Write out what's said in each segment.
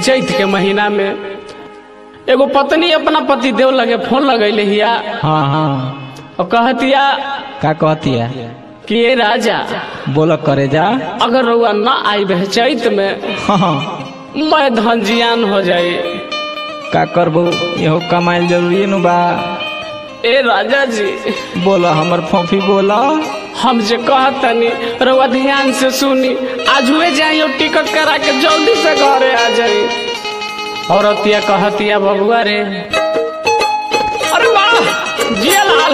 चैत के महीना में एगो पत्नी अपना पति देव लगे फोन लगैले हिया हाँ हाँ और कहतिया का कहती है कि ये राजा बोल करे जा अगर रउआ ना आई बह चैत में हाँ हाँ मैं धन जियान हो जाए का करबू इहो कमाइल जरूरी नु बा ए राजा जी बोल हमर फोफी बोल हम जे कहतनी रउआ ध्यान से सुनी आज हुए जाइयो टिकट करा के जल्दी से घरे आ जाई औरतिया कहतिया बबुआ रे अरे वाह जिया लाल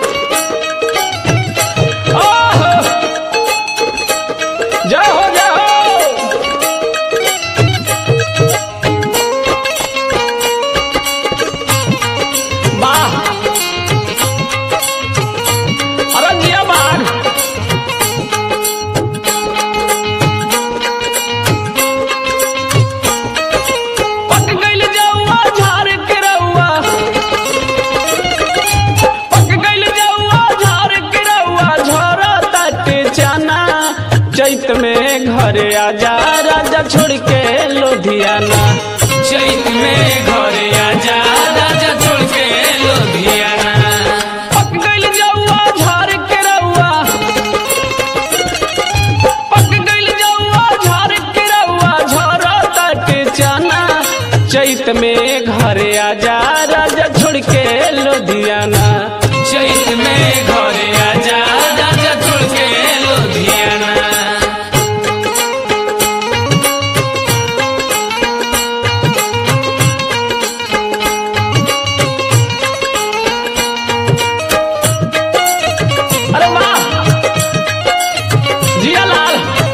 ओहो! जय हो जय हो वाह अरे जिया बाग पक गइल जौआ झाड़ के रउआ पक गइल जौआ झाड़ के रउआ झरताटे चना चैत में घरे आजा राजा छोड़ के लोधियाना चैत में घरे आजा राजा छोड़ के लोधियाना पक गइल जौआ झाड़ के रउआ पक गइल जौआ झाड़ के रउआ झरताटे चना चैत में घरे आजा राजा छोड़ के लोधियाना चैत में घरे आजा राजा छोड़ के लोधियाना अरे वाह जिया लाल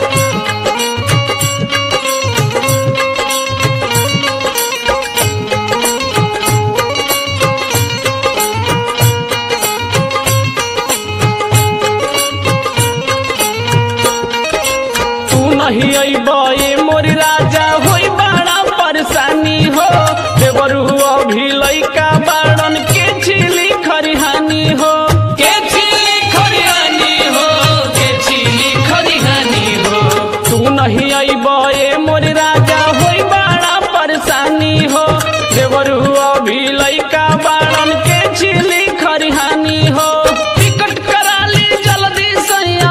तू नहीं अबे मोर राजा होई बड़ा परेशानी हो देवरू अभी लइका बाड़न के छिली खरिहानी हो के छिली खरिहानी हो के छिली खरिहानी हो तू नहीं अबे मोर राजा होई बड़ा परेशानी हो देवरू अभी लइका बाड़न के छिली खरिहानी हो टिकट करा ली जल्दी सैया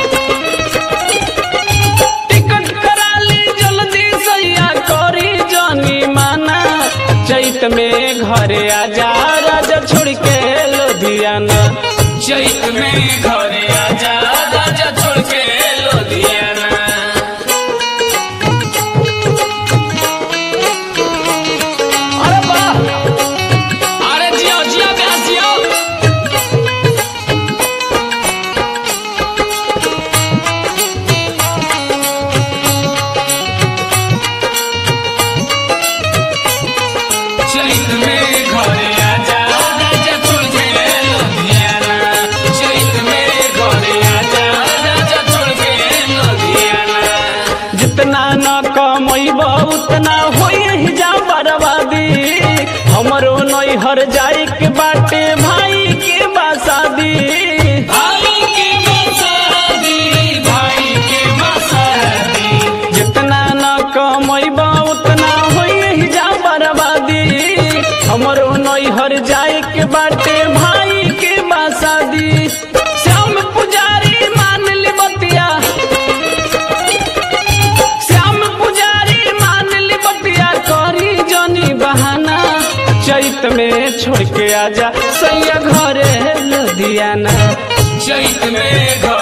टिकट करा ली जल्दी सैया करी जानी माना चैत में घरे आजा राजा छोड़ के लोधियाना चैत में घरे आजा राजा छोड़ के लोधियाना अरे वाह अरे जियो जियो ब्यास जियो चैत में घरे आजा राजा छोड़ के लोधियाना चैत में घरे आजा राजा छोड़ के लोधियाना जितना न कमैब उतना होई ही जा बर्बादी हमरो नैहर जाए के बाटे भाई के बासादी भाई के बासादी भाई के बासादी जितना न कमैब उतना होई ही जा बर्बादी हमरो नैहर जाए के बाटे भाई के बासादी श्याम पुजारी मान ली बतिया श्याम पुजारी मान ली बतिया करी जनी बहाना चैत में छोड़ के आजा सैया घरे लुधियाना चैत में घर